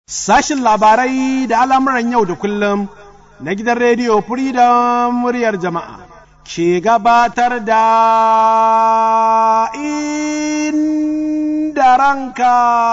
Sashin labarai da al'amuran yau da kullum na gidan rediyo Freedom muryar jama'a ke gabatar da inda ranka.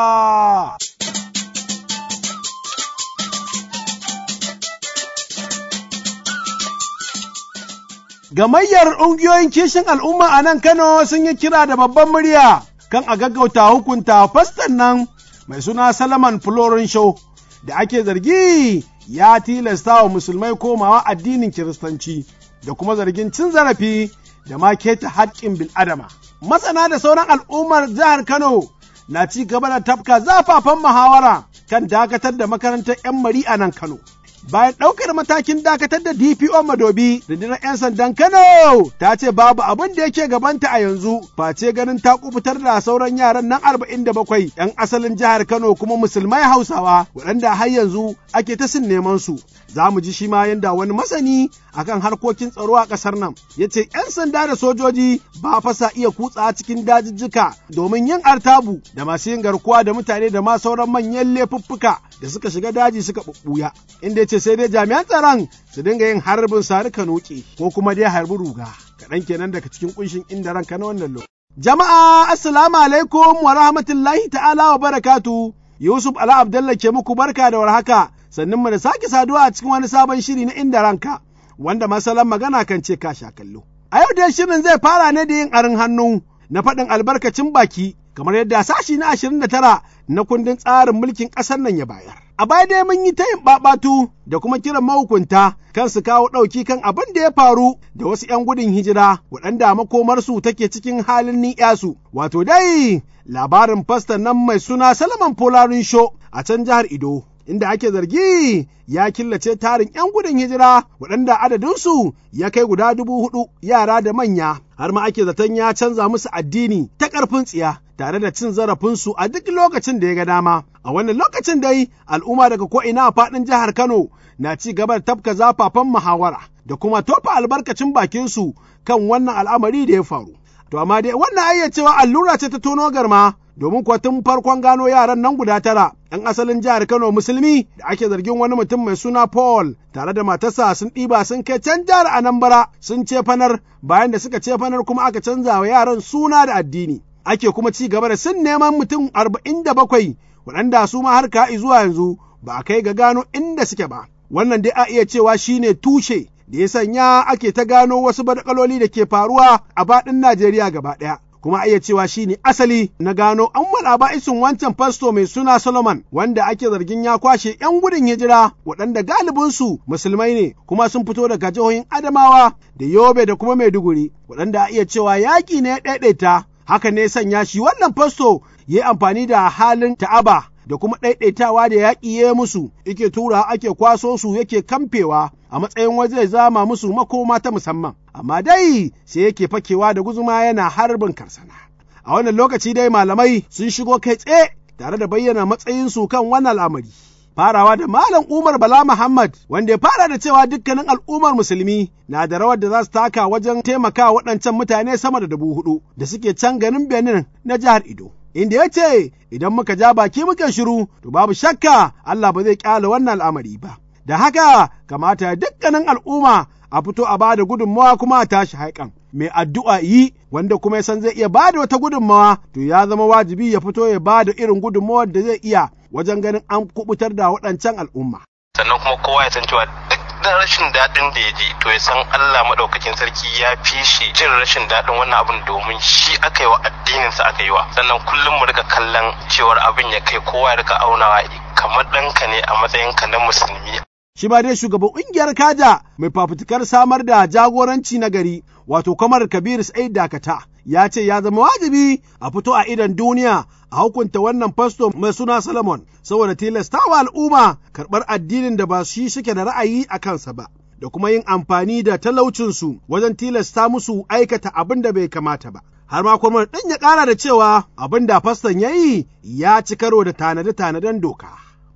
Gamayyar ƙungiyoyin kishin al'umma a nan Kano sun yi kira da babban murya kan a gaggauta hukunta fastan nan mai suna Salaman Florin Show da ake zargi ya tilasta wa musulmai komawa addinin Kiristanci da kuma zargin cin zarafi da ma keta haƙƙin bil'adama. Masana da sauran al'ummar jihar Kano na ci gaba da tafka zafafan muhawara kan dakatar da makarantar 'yan mari a nan Kano. bayan ɗaukar matakin dakatar da DPO Madobi, rundunar 'yan sandan Kano ta ce babu abin da yake gabanta a yanzu, face ganin ta kubutar da sauran yaran nan arba'in da bakwai 'yan asalin jihar Kano kuma musulmai Hausawa waɗanda har yanzu ake ta sin neman su. Za mu ji shi ma yanda wani masani akan harkokin tsaro a ƙasar nan ya ce 'yan sanda da sojoji ba fasa iya kutsa cikin dajijjika domin yin artabu da masu yin garkuwa da mutane da ma sauran manyan laifuffuka da suka shiga daji suka ɓuɓɓuya. Inda ya ce sai dai jami'an tsaron su dinga yin harbin sari noke ko kuma dai harbi ruga kaɗan kenan daga cikin kunshin inda ranka na wannan lokaci. Jama'a assalamu alaikum wa rahmatullahi ta'ala wa barakatu Yusuf Ala Abdallah ke muku barka da warhaka sannan mu da sake saduwa a cikin wani sabon shiri na inda ranka wanda masalan magana kan ce ka sha kallo. A yau dai shirin zai fara ne da yin arin hannu na faɗin albarkacin baki kamar yadda sashi na ashirin da tara na kundin tsarin mulkin ƙasar nan ya bayar. A baya dai mun yi ta yin ɓaɓatu da kuma kiran mahukunta kan su kawo ɗauki kan abin da ya faru da wasu ‘yan gudun hijira waɗanda makomarsu take cikin halin ni'yasu. Wato dai labarin fastan nan mai suna Salaman Polarin Sho a can jihar Ido. Inda ake zargi ya killace tarin ‘yan gudun hijira waɗanda adadinsu ya kai guda dubu hudu yara da manya, har ma ake zaton ya canza musu addini ta ƙarfin tsiya. tare da cin zarafinsu a duk lokacin da ya ga dama. A wannan lokacin dai al'umma daga ko'ina a faɗin jihar Kano na ci gaba da tafka zafafan muhawara da kuma tofa albarkacin bakinsu kan wannan al'amari da ya faru. To amma dai wannan ayyacewa allura ce ta tono garma domin kuwa tun farkon gano yaran nan guda tara ‘yan asalin jihar Kano musulmi da ake zargin wani mutum mai suna Paul tare da matarsa sun ɗiba sun kai can jihar Anambra sun cefanar bayan da suka cefanar kuma aka canza wa yaran suna da addini. ake kuma ci gaba da sun neman mutum arba'in da bakwai waɗanda su ma har ka'i zuwa yanzu ba a kai ga gano inda suke ba. Wannan dai a iya cewa shi ne tushe da ya sanya ake ta gano wasu badakaloli da ke faruwa a faɗin Najeriya gaba ɗaya. Kuma a iya cewa shi ne asali na gano an wala ba'isin wancan fasto mai suna Solomon wanda ake zargin ya kwashe 'yan gudun hijira waɗanda galibinsu musulmai ne kuma sun fito daga jihohin Adamawa da Yobe da kuma Maiduguri waɗanda a iya cewa yaƙi ne ya ɗaiɗaita haka ne sanya shi wannan fasto ya yi amfani da halin ta'aba da kuma ɗaiɗaitawa da yaƙi ya musu yake tura ake kwaso su yake kamfewa a matsayin waje zama musu makoma ta musamman amma dai sai yake fakewa da guzuma yana harbin karsana a wannan lokaci dai malamai sun shigo kai tsaye tare da bayyana matsayinsu kan wannan al'amari farawa da Malam Umar Bala Muhammad wanda ya fara da cewa dukkanin al'ummar musulmi na da rawar da za su taka wajen taimaka waɗancan mutane sama da dubu hudu da suke can ganin Benin na jihar Ido. Inda ya ce idan muka ja baki muka shiru to babu shakka Allah ba zai kyale wannan al'amari ba. Da haka kamata dukkanin al'umma a fito a bada gudunmawa kuma a tashi haikan. Mai addu'a yi wanda kuma ya san zai iya bada wata gudunmawa to ya zama wajibi ya fito ya bada irin gudunmawar da zai iya wajen ganin an kubutar da waɗancan al'umma. Sannan kuma kowa ya san cewa duk da rashin daɗin da ya ji to ya san Allah maɗaukakin sarki ya fi shi jin rashin daɗin wannan abin domin shi aka yi wa addininsa aka yi wa. Sannan kullum mu rika kallon cewar abin ya kai kowa ya rika aunawa kamar ɗanka ne a matsayinka na musulmi. Shi ma dai shugaban ƙungiyar Kaja mai fafutukar samar da jagoranci na gari wato kamar Kabir Sa'id Dakata ya ce ya zama wajibi a fito a idan duniya a hukunta wannan fasto mai suna Solomon saboda tilastawa al'umma karɓar addinin da ba shi suke da ra'ayi a kansa ba. Da kuma yin amfani da talaucinsu wajen tilasta musu aikata abin da bai kamata ba. Har ma kuma ɗan ya ƙara da cewa abin da faston ya yi ya ci karo da tanade-tanaden doka.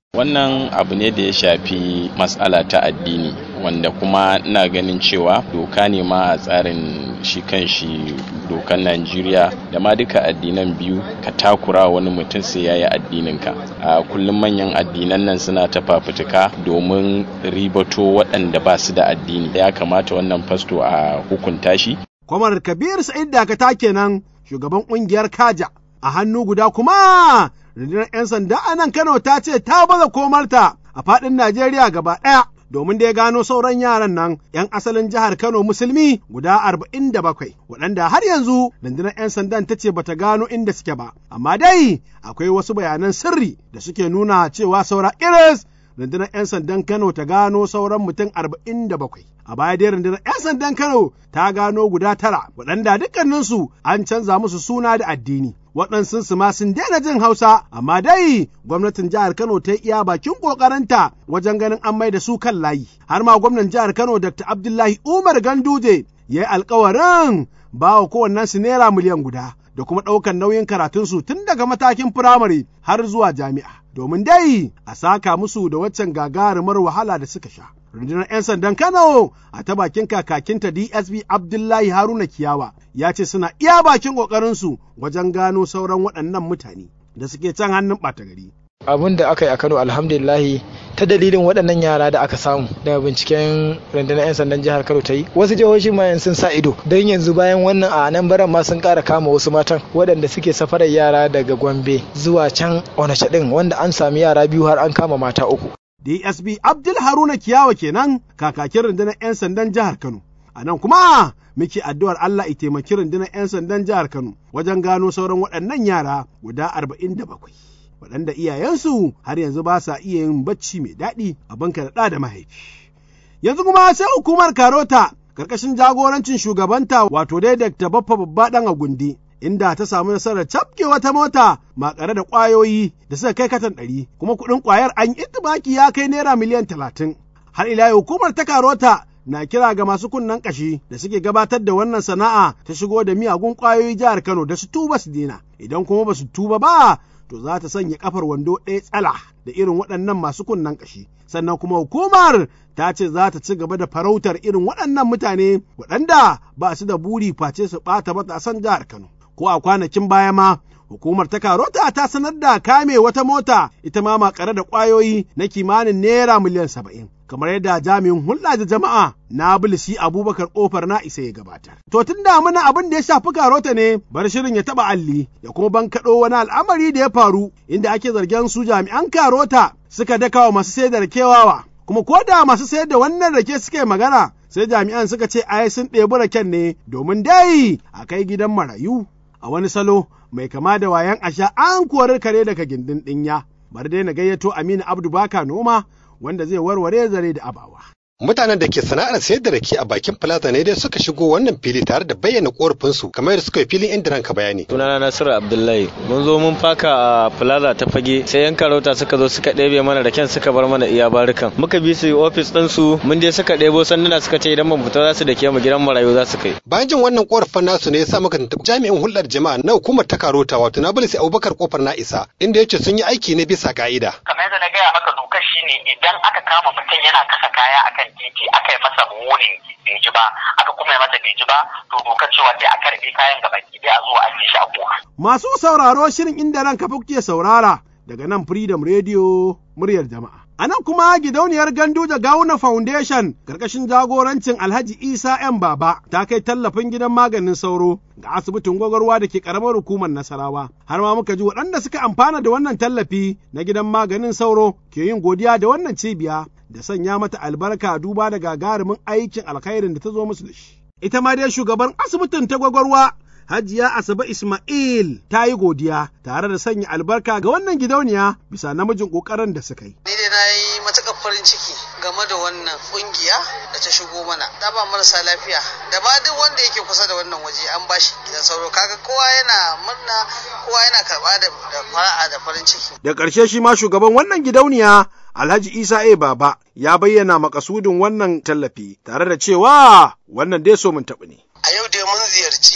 Wannan abu ne da ya shafi matsala ta addini wanda kuma ina ganin cewa doka ne ma a tsarin shi kan shi dokan Najeriya da ma duka addinan biyu ka takura wani mutum sai ya yi addininka. A kullum manyan addinan nan suna ta fafutuka domin ribato waɗanda ba su da addini. Ya kamata wannan fasto a hukunta shi. Kwamar Kabir Sa'id Dakata kenan shugaban ƙungiyar Kaja a hannu guda kuma rundunar 'yan sanda a nan Kano ta ce ta baza komarta a faɗin Najeriya gaba ɗaya domin da ya gano sauran yaran nan 'yan asalin jihar Kano musulmi guda arba'in da bakwai waɗanda har yanzu rundunar 'yan sandan ta ce bata gano inda suke ba amma dai akwai wasu bayanan sirri da suke nuna cewa saura iris rundunar 'yan sandan Kano ta gano sauran mutum arba'in da bakwai. A baya dai rundunar 'yan sandan Kano ta gano guda tara waɗanda dukkaninsu an canza musu suna da addini. Waɗansu su ma sun daina jin Hausa, amma dai gwamnatin jihar Kano ta yi iya bakin ƙoƙarinta wajen ganin an mai da su kan layi. Har ma gwamnan jihar Kano Dr. Abdullahi Umar Ganduje ya yi alkawarin ba wa kowannensu naira miliyan guda. da kuma ɗaukar nauyin karatunsu tun daga matakin firamare har zuwa jami'a. Domin dai a saka musu da waccan gagarumar wahala da suka sha. Rundunar 'yan sandan Kano a ta bakin kakakinta DSP Abdullahi Haruna Kiyawa ya ce suna iya bakin ƙoƙarinsu wajen gano sauran waɗannan mutane da suke can hannun ɓata gari. abin da aka yi a kano alhamdulillahi ta dalilin waɗannan yara da aka samu daga binciken rundunar 'yan sandan jihar kano ta yi wasu jihohi ma sun sa ido don yanzu bayan wannan a nan baran ma sun ƙara kama wasu matan waɗanda suke safarar yara daga gombe zuwa can onacha ɗin wanda an sami yara biyu har an kama mata uku DSP Abdul Haruna Kiyawa kenan kakakin rundunar 'yan sandan jihar Kano. A nan kuma muke addu'ar Allah ya taimaki rundunar 'yan sandan jihar Kano wajen gano sauran waɗannan yara guda arba'in da bakwai. waɗanda iyayensu har yanzu ba sa iya yin bacci mai daɗi abin ka da da mahaifi. Yanzu kuma sai hukumar Karota ƙarƙashin jagorancin shugabanta wato dai Dr. Baffa Babba ɗan Agundi inda ta samu nasarar cafke wata mota makare da ƙwayoyi da suka kai katan ɗari kuma kuɗin ƙwayar an itibaki ya kai naira miliyan talatin. Har ila hukumar ta Karota na kira ga masu kunnen ƙashi da suke gabatar da wannan sana'a ta shigo da miyagun ƙwayoyi jihar Kano da su tuba su dena idan kuma ba su tuba ba to za ta sanya kafar wando ɗaya tsala da irin waɗannan masu kunnen ƙashi. Sannan kuma hukumar ta ce za ta ci gaba da farautar irin waɗannan mutane waɗanda ba su da buri face su ɓata matasan jihar Kano. Ko a kwanakin baya ma hukumar ta karota ta sanar da kame wata mota ita ma makare da ƙwayoyi na kimanin naira miliyan saba'in. kamar yadda jami'in hulɗa da jama'a na bilisi abubakar ƙofar na isa ya gabatar. To tun da muna abin da ya shafi karota ne bar shirin ya taɓa alli ya kuma bankaɗo wani al'amari da ya faru inda ake zargin su jami'an karota suka daka wa masu sayar da rakewawa kuma ko da masu sayar da wannan rake suka yi magana sai jami'an suka ce ai sun ɗebi raken ne domin dai a kai gidan marayu a wani salo mai kama da wayan asha an kori kare daga gindin ɗinya bari dai na gayyato Aminu Abdu Baka noma wanda zai warware zare da abawa. Mutanen da ke sana'ar sayar da rake a bakin plaza ne dai suka shigo wannan fili tare da bayyana korafinsu kamar yadda suka yi filin inda ranka bayani. Sunana Nasiru Abdullahi mun zo mun faka a plaza ta fage sai yan karauta suka zo suka ɗebe mana raken suka bar mana iya barukan. Muka bi su ofis ɗin su mun je suka ɗebo sanduna suka ce idan mun fita za su da ke mu gidan marayu za su kai. Bayan jin wannan korafin nasu ne ya sa muka tuntuɓi jami'in hulɗar jama'a na hukumar ta karota wato na bilisi Abubakar kofar na isa inda ya ce sun yi aiki ne bisa ka'ida. Kamar yadda na gaya maka dokar shine idan aka kama mutum yana kasa kaya akan titi aka yi masa munin bai ji ba aka kuma yi masa bai ji ba to dokar cewa sai a karbe kayan gaba ki a zo a shi a koha. Masu sauraro shirin inda ranka kuke saurara daga nan Freedom Radio muryar jama'a. A nan kuma gidauniyar gandu da Gawuna Foundation ƙarƙashin jagorancin Alhaji Isa ‘yan Baba ta kai tallafin gidan maganin sauro ga asibitin gwagwarwa da ke ƙaramar hukumar Nasarawa. Har ma muka ji waɗanda suka amfana da wannan tallafi na gidan maganin sauro ke yin godiya da wannan cibiya da sanya mata albarka duba da gagarumin aikin alkhairin da ta zo musu da shi. Ita ma dai shugaban asibitin ta gwagwarwa Hajiya Asabe Ismail ta yi godiya tare da sanya albarka ga wannan gidauniya bisa namijin ƙoƙarin da suka yi. Ni dai na yi matuƙar farin ciki game da wannan ƙungiya da ta shigo mana. Ta ba marasa lafiya da ma duk wanda yake kusa da wannan waje an bashi gidan sauro kaga kowa yana murna kowa yana karɓa da fara'a da farin ciki. Da ƙarshe shi ma shugaban wannan gidauniya Alhaji Isa A. Baba ya bayyana makasudin wannan tallafi tare da cewa wannan dai so mun taɓa ne. A yau dai mun ziyarci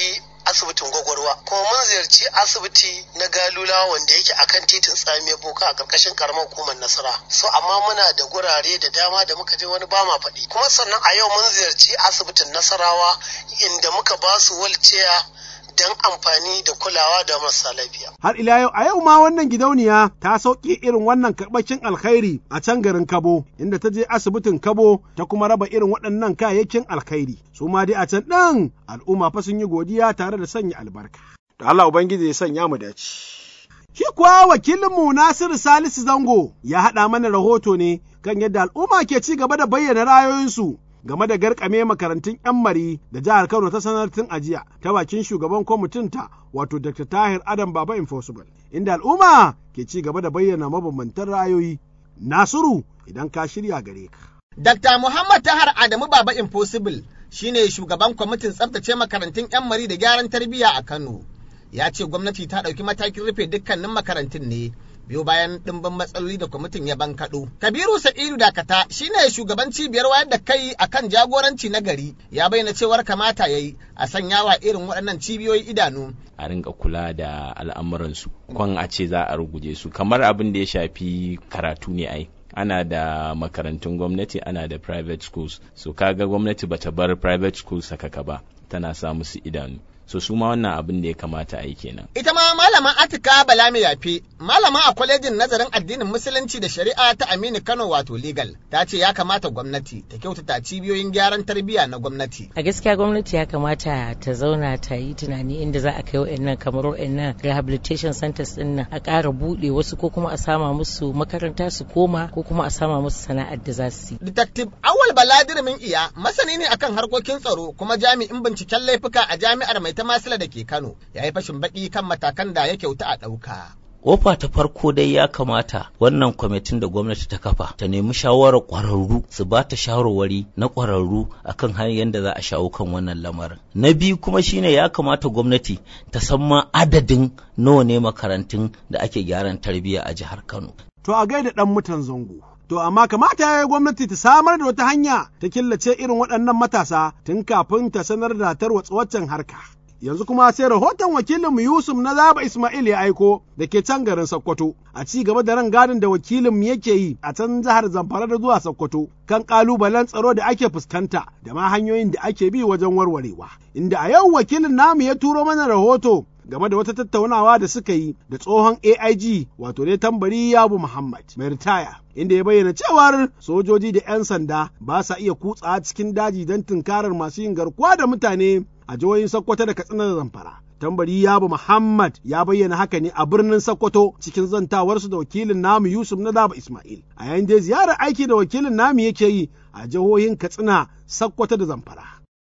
asibitin gwagwarwa kuma mun ziyarci asibiti na galula wanda yake akan titin tsamiyar boka a karkashin karamar hukumar nasara so amma muna da gurare da dama da muka je wani ba ma faɗi kuma sannan a yau mun ziyarci asibitin nasarawa inda muka ba su walciya don amfani da kulawa da marasa lafiya. Har ila yau a yau ma wannan gidauniya ta sauke irin wannan karɓakin alkhairi a can garin Kabo inda ta je asibitin Kabo ta kuma raba irin waɗannan kayayyakin alkhairi. Su ma dai a can ɗin al'umma fa sun yi godiya tare da sanya albarka. Da Allah Ubangiji ya sanya mu dace. Shi kuwa wakilinmu Nasiru Salisu Zango ya haɗa mana rahoto ne kan yadda al'umma ke ci gaba da bayyana ra'ayoyinsu game da garkame makarantun 'yan mari da jihar Kano ta sanar tun ajiya ta bakin shugaban kwamitin ta wato Dr. Tahir Adam Baba Impossible inda al'umma ke ci gaba da bayyana mabambantan ra'ayoyi. Nasiru idan ka shirya gare ka. Dr. Muhammad Tahar Adamu Baba Impossible shine shugaban kwamitin tsaftace makarantun 'yan mari da gyaran tarbiyya a Kano. Ya ce gwamnati ta ɗauki matakin rufe dukkanin makarantun ne biyo bayan ɗimbin matsaloli da kwamitin ya bankaɗo. Kabiru Sa'idu Dakata shine shugaban cibiyar wayar da kai akan jagoranci na gari ya bayyana cewar kamata ya yi a sanya wa irin waɗannan cibiyoyi idanu. A rinka kula da al'amuransu, kwan a ce za a ruguje su, kamar abin da ya shafi karatu ne ai. ana da makarantun gwamnati ana da private schools so kaga gwamnati bata bar private schools sakaka ba tana sa musu idanu so su ma wannan abin da ya kamata a yi kenan. Ita ma malama Atika Bala mai yafe, malama a kwalejin nazarin addinin musulunci da shari'a ta Aminu Kano wato legal, ta ce ya kamata gwamnati ta kyautata cibiyoyin gyaran tarbiyya na gwamnati. A gaskiya gwamnati ya kamata ta zauna ta yi tunani inda za a kai wa'annan kamar wa'annan rehabilitation centers din nan a ƙara buɗe wasu ko kuma a sama musu makaranta su koma ko kuma a sama musu sana'ar da za su yi. Detective Awal Baladir iya masani ne akan harkokin tsaro kuma jami'in binciken laifuka a jami'ar mai ta masila da ke Kano ya yi fashin baki kan matakan da ya kyauta a ɗauka. Kofa ta farko dai ya kamata wannan kwamitin da gwamnati ta kafa ta nemi shawarar ƙwararru su ba ta shawarwari na ƙwararru akan hanyar da za a shawo kan wannan lamarin. Na biyu kuma shine ya kamata gwamnati ta san ma adadin nawa ne makarantun da ake gyaran tarbiyya a jihar Kano. To a gaida ɗan mutan zango. To amma kamata ya yi gwamnati ta samar da wata hanya ta killace irin waɗannan matasa tun kafin ta sanar da tarwatsa waccan harka. yanzu kuma sai rahoton wakilinmu Yusuf na Zaba Ismail ya aiko da ke can garin Sokoto a ci gaba da rangadin da wakilinmu yake yi a can jihar Zamfara da zuwa Sokoto kan kalubalen tsaro da ake fuskanta da ma hanyoyin da ake bi wajen warwarewa inda a yau wakilin namu ya turo mana rahoto game da wata tattaunawa da suka yi da tsohon AIG wato ne tambari Yabu Muhammad mai ritaya inda ya bayyana cewar sojoji da 'yan sanda ba sa iya kutsa cikin daji don tunkarar masu yin garkuwa da mutane a jihohin Sokoto da Katsina da Zamfara. Tambari Yabu Muhammad ya bayyana haka ne a birnin Sokoto cikin zantawarsu da wakilin namu Yusuf na Daba Ismail. A yayin da ziyarar aiki da wakilin namu yake yi a jihohin Katsina, Sokoto da Zamfara.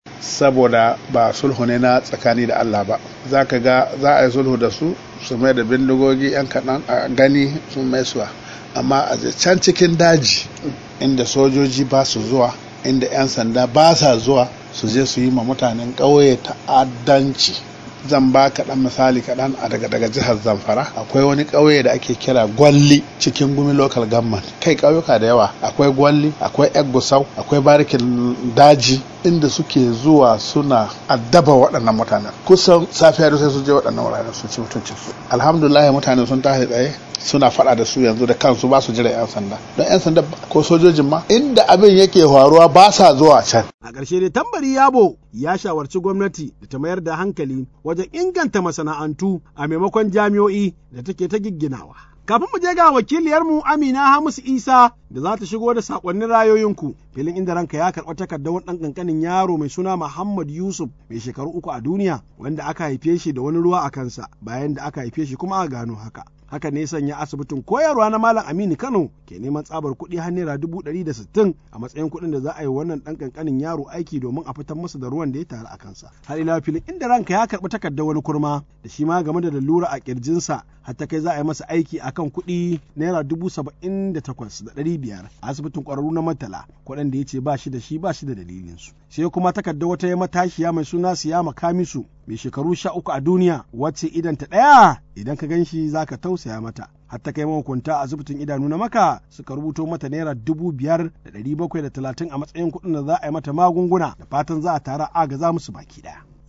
Saboda ba sulhu ne na tsakani da Allah ba, za ka ga za a yi sulhu da su su mai da bindigogi 'yan kaɗan a gani sun mai suwa. Amma a can cikin daji inda sojoji ba su zuwa, inda 'yan sanda ba sa zuwa, su je su yi ma mutanen ƙauye ta'addanci zan ba kaɗan misali kaɗan a daga daga jihar zamfara akwai wani ƙauye da ake kira gwalli cikin gumi local government kai ƙauyuka da yawa akwai gwalli akwai gusau akwai barikin daji inda suke zuwa suna addaba waɗannan mutanen kusan safiya da sai su je waɗannan wuraren su ci mutuncin su alhamdulillah mutane sun tashi tsaye suna faɗa da su yanzu da kansu ba su jira 'yan sanda don 'yan sanda ko sojojin ma inda abin yake faruwa ba sa zuwa can a ƙarshe dai tambari yabo ya shawarci gwamnati da ta mayar da hankali wajen inganta masana'antu a maimakon jami'o'i da take ta gigginawa kafin mu je ga wakiliyarmu Amina Hamisu Isa da za ta shigo da sakonnin rayoyinku filin inda ranka ya karɓi takardar wani ɗan ƙanƙanin yaro mai suna Muhammad Yusuf mai shekaru uku a duniya wanda aka haife shi da wani ruwa a kansa bayan da aka haife shi kuma a gano haka. haka ne sanya asibitin koyarwa na Malam Aminu Kano ke neman tsabar kuɗi har naira dubu ɗari da sittin a matsayin kuɗin da za a yi wannan ɗan ƙanƙanin yaro aiki domin a fitar masa da ruwan da ya taru a kansa. Har ila filin inda ranka ya karɓi takardar wani kurma da shi ma game da lalura a ƙirjinsa har ta kai za a yi masa aiki akan kuɗi naira dubu saba'in da takwas da ɗari biyar a asibitin ƙwararru na Murtala kuɗin da ya ce ba shi da shi ba shi da dalilinsu. Sai kuma takardar wata ya matashiya mai suna Siyama Kamisu mai shekaru sha uku a duniya wacce idan ta ɗaya idan ka gan shi za ka tausaya mata har ta kai mahukunta a asibitin idanu na maka suka rubuto mata naira dubu biyar da ɗari bakwai da talatin a matsayin kuɗin da za a yi mata magunguna da fatan za a tara agaza musu baki ɗaya.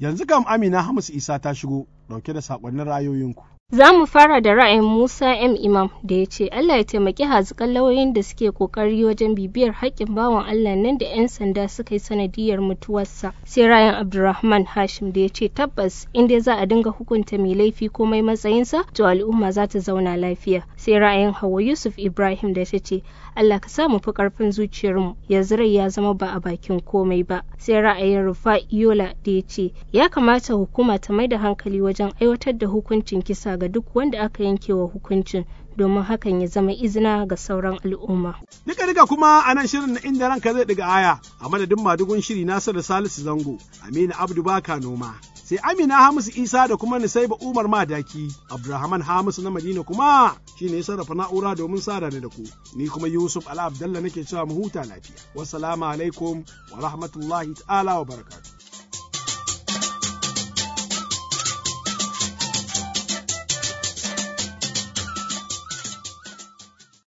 Yanzu kam Amina Hamis Isa ta shigo ɗauke da saƙonnin rayoyinku. Za mu fara da ra'ayin Musa M. Imam da ya ce Allah ya taimaki hazikan lauyoyin da suke kokari wajen bibiyar haƙƙin bawan Allah nan da 'yan sanda suka yi sanadiyar mutuwarsa. Sai ra'ayin Abdulrahman Hashim da ya ce tabbas in dai za a dinga hukunta mai laifi komai matsayinsa to al'umma za ta zauna lafiya. Sai ra'ayin Hauwa Yusuf Ibrahim da ta ce Allah ka sa mu fi ƙarfin zuciyarmu yanzu rai ya zama ba a bakin komai ba. Sai ra'ayin Rufa Yola da ya ce ya kamata hukuma ta mai da hankali wajen aiwatar da hukuncin kisa ga duk wanda aka yanke wa hukuncin domin hakan ya zama izina ga sauran al'umma. Duka duka kuma a nan shirin na inda ranka zai ɗiga aya a madadin madugun shiri Nasiru Salisu Zango, Aminu Abdu Baka Noma. Sai Amina Hamisu Isa da kuma Nisaiba Umar Madaki, Abdulrahman Hamisu na Madina kuma shi ne sarrafa na'ura domin sada da ku. Ni kuma Yusuf Ala Abdallah nake cewa mu huta lafiya. Wassalamu alaikum wa rahmatullahi ta'ala wa barakatuh.